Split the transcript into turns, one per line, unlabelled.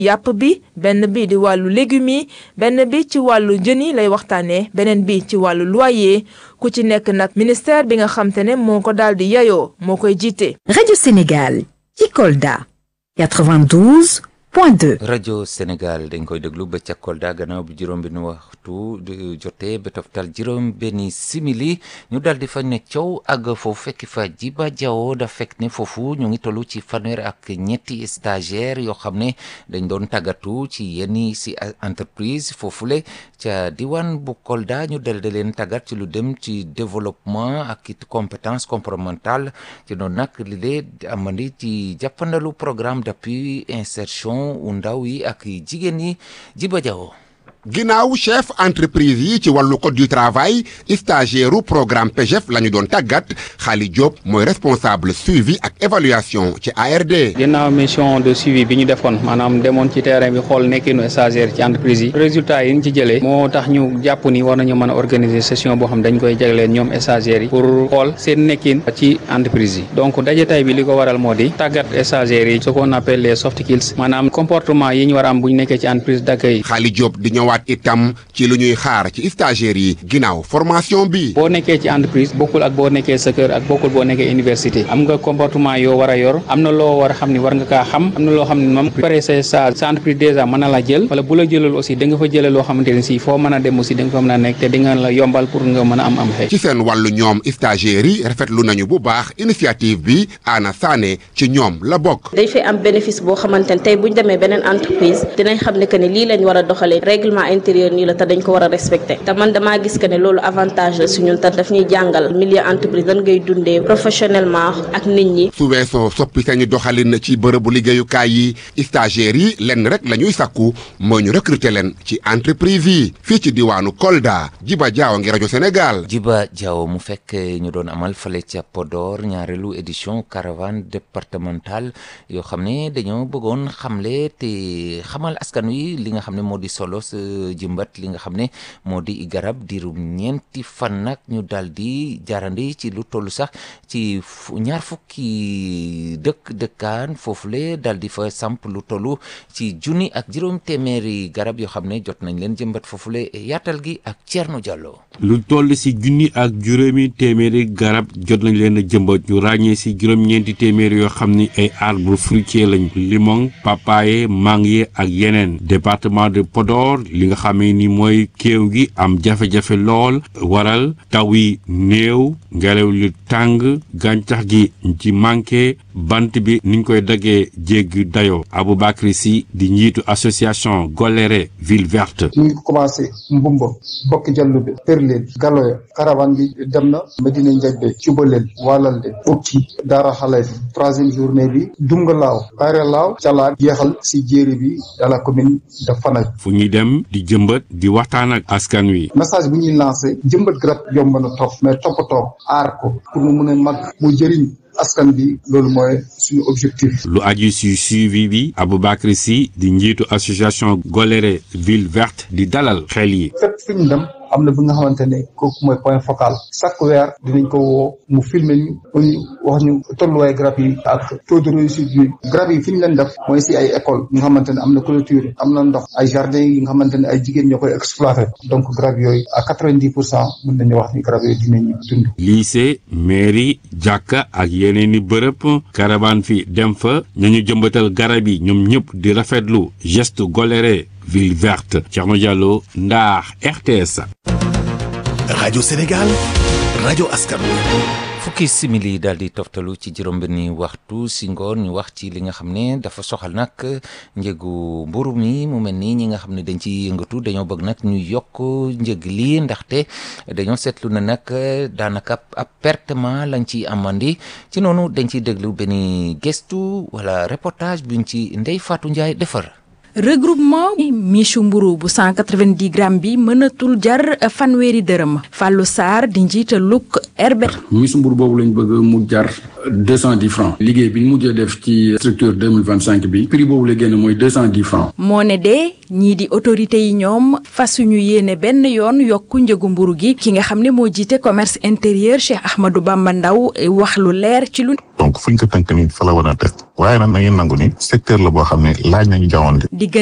yàpp bi benn bi di wàllu légumes yi benn bi ci wàllu jën yi lay waxtaanee beneen bi ci wàllu loyer ku ci nekk nag ministère bi nga xam te ne moo ko daal di yayoo moo koy jiite.
Radio Sénégal ci Kolda 92 point 2.
rajo Sénégal dañ koy déglu ba ca Kolda gannaaw bi juróom benni waxtu jotee ba toftal juróom benni simili ñu daal di fa ne coow ak foofu fekk fa Djiba Diawo da fekk ne foofu ñu ngi tollu ci fanweer ak ñetti stagiaire yoo xam ne dañ doon tàggatu ci yenn si entreprise foofule ca diwaan bu Kolda ñu dal di leen tàggat ci lu dem ci développement ak it compétence comportementale ci noonu nag li lee amandi ci jàppandalu programme d'appui insertion u ndaw yi ak jigéen yi Djiba Diawo
ginnaaw chef entreprise yi ci wàllu code du travail stagiaire u programme PGF la ñu doon tàggat Xaali Diop mooy responsable suivi ak évaluation ci ARD.
ginnaaw mission de suivi bi ñu defoon maanaam demoon ci terrain bi xool nekkinu stagiaire ci entreprise yi résultat yi ñu ci jëlee moo tax ñu jàpp ni war nañu mën a organiser session boo xam dañ koy jagleen ñoom stagiaires yi pour xool seen nekkin ci entreprise yi donc daje tay bi li ko waral moo di tàggat stagiaires yi ce qu'on appelle les soft skills maanaam comportement yi ñu war a am bu ñu nekkee ci entreprise d'accueil.
Xaali Diop di ñëwaat itam ci lu ñuy xaar ci stagiaires yi ginnaaw formation bi.
boo nekkee ci entreprise bokkul ak boo nekkee sa kër ak bokkul boo nekkee université am nga comportement yoo war a yor am na loo war a xam ni war nga kaa xam am na loo xam ne moom pare sa sa sa entreprise déjà mën na la jël wala bu la jëlal aussi da nga fa jëlee loo xamante ne si foo mën a dem aussi da nga fa mën a nekk te di nga la yombal pour nga mën a am am xëy.
ci seen wàllu ñoom stagiaires yi rafetlu nañu bu baax initiative bi Anna Sané ci ñoom la bokk.
day fay am bénéfice boo xamante ne tey bu ñu demee beneen entreprise dinañ xam ne que ne lii lañ war a doxalee règlement intérieur nii la te dañ ko war a respecté te man damaa gis que ne loolu avantage la su ñun te daf ñuy jàngal milieu entreprise dan ngay dundee professionnellement ak nit ñi.
su weesoo soppi sañu doxalin ci bërëbu liggéeyukaay yi stagiaires yi lenn rek la ñuy sàkku mooy ñu recruter leen ci entreprise yi fii ci diwaanu Kolda Djiba Diawo ngi rajo Sénégal.
Djiba Diawo mu fekk ñu doon amal fale ca Podor ñaareelu édition caravane départementale yoo xam ne dañoo bëggoon xamle te xamal askan wi li nga xam ne moo di solo sa jëmbat li nga xam ne moo di garab diirum ñeenti fan nag ñu daal di jaarandi ci lu toll sax ci ñaar fukki dëkk dëkkaan foofule daal di fa samp lu toll ci junni ak juróom téeméeri garab yoo xam ne jot nañ leen jëmbat foofule yaatal gi ak Thierno Diallo.
lu toll si junni ak juróomi téeméeri garab jot nañ leen a jëmbat ñu ràññee si juróom-ñeenti téeméeri yoo xam ni ay arbre fruitier lañ limon papaye mangue ak yeneen département de Podor li nga xamee ni mooy kéew gi am jafe-jafe lool waral taw yi néew ngelaw li tàng gàncax gi ci manqué bant bi niñ koy daggee jéggi dayoo Aboubacry Sy di njiitu association Goléré ville verte
ñu ngi commencé mbumba bokki jallu bi përleen galoya caravane bi dem na Medina Njajbe cubaleel waalalde ukki daara xale bi troisième journée bi dunga laaw bayre laaw calaat jeexal si jéeri bi dans la commune de Fanaye
fu ñuy dem di jëmbat di waxtaan ak askan wi
message bu ñuy lancé jëmbat garab yomb na topp mais toppatoo aar ko pour mu mun a mag mu jëriñ askan bi loolu mooy suñu objectif.
lu aju si suivi bi Aboubacry Sy di njiitu association Goléré ville verte di dalal xel yi.
fépp fu ñu dem am na bi nga xamante ne kooku mooy point focal chaque weer dinañ ko woo mu filmer ñu ñu wax ñu tolluwaay garab yi ak taux de réussite bi garab yi fi ñu leen def mooy si ay école yi nga xamante ne am na clôture am na ndox ay jardin yi nga xamante ne ay jigéen ñoo koy exploité donc garab yooyu à quatre-vingt-dix pour cent mën nañu wax ni garab yooyu dinañu dund.
lycée mairie jàkka ak yeneen i bërëb caravane fi dem fa ñañu jëmbatal garab yi ñoom ñëpp di rafetlu geste Goléré ville verte Thierno Diallo Ndar RTS.
rajo Sénégal rajo askan
fukki simili daal di toftalu ci juróom-benni waxtu si ngoon ñu wax ci li nga xam ne dafa soxal nag njëgu mburu mi mu mel ni ñi nga xam ne dañ ci yëngatu dañoo bëgg nag ñu yokk njëg lii ndaxte dañoo seetlu na nag daanaka ab pertement lañ ci amandi ci noonu dañ ciy déglu benn gestu wala reportage buñ ci Ndey Fatou Ndiaye defar.
regroupement michu mburu bu 190 grammes bi mënatul jar fanweeri dërëm Fallou Sarr di njiital luk Herbert
michu mburu boobu lañ bëgg mu jar 210 francs liggéey bi ñu mujjee def ci structure 2025 bi prix boobu la génn mooy 210 francs
moo ne de ñii di autorité yi ñoom fasuñu yéene benn yoon yokku njëgu mburu gi ki nga xam ne moo jiite commerce intérieur Cheikh Ahmadou Bamba Ndaw wax lu leer ci lu
donc fu ñu ko tënk nii fa la war a def waaye nag na ngeen nangu ni secteur la boo xam ne laaj nañu jamono